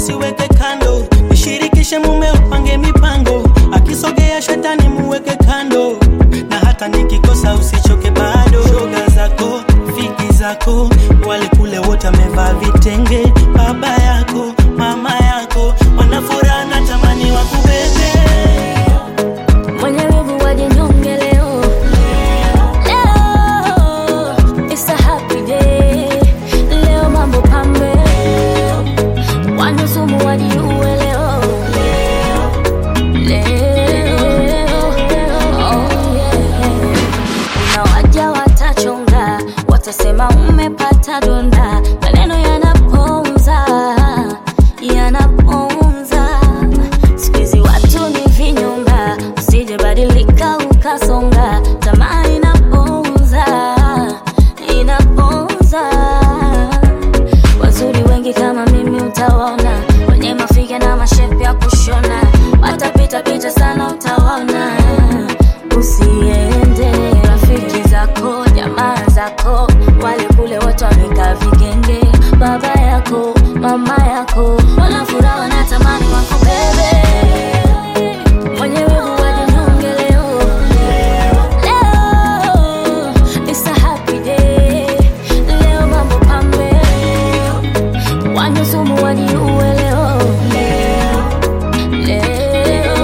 usiweke kando, mshirikishe mume, upange mipango, akisogea shetani muweke kando, na hata nikikosa usichoke bado. Shoga zako fiki zako wale kule wote wamevaa vitenge, baba yako mama yako wanafuraha na tamani wakubebe. Mwenye wivu wajinyonge leo. Leo, it's a happy day. Leo mambo pambe. Wanusumu wajiue leo. Leo, oh yeah. Kuna waja watachonga, watasema umepata donda, maneno yanaponza, yanaponza. Siku hizi watu ni vinyonga, usije badilika ukasonga, tamaa inaponza, inaponza. Wazuri wengi kama mimi utawaona, wenye mafiga na mashepu ya kushona, watapita pita sana utawaona. Usiende rafiki zako, jamaa zako, wale kule wote wamekaa vigenge, baba yako, mama yako, wanafuraha wanatamani wakubebe. Mwenye wivu wajinyonge leo. Leo, it's a happy day. Leo mambo pambe. Wanyusumu wajiue leo. Leo.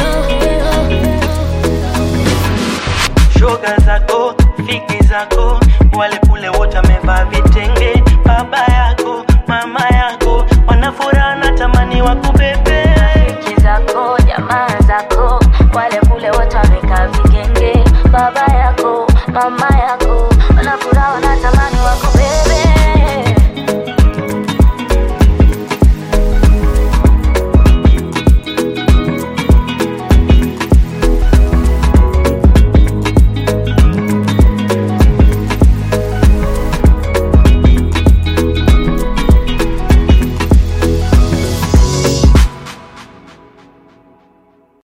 shoga zako fiki zako wale kule wote wamevaa vitenge baba yako mama yako wanafuraha na tamani wakubebe Rafiki zako, jamaa zako, wale kule wote wamekaa vigenge, baba yako, mama yako, wanafuraha wanatamani wako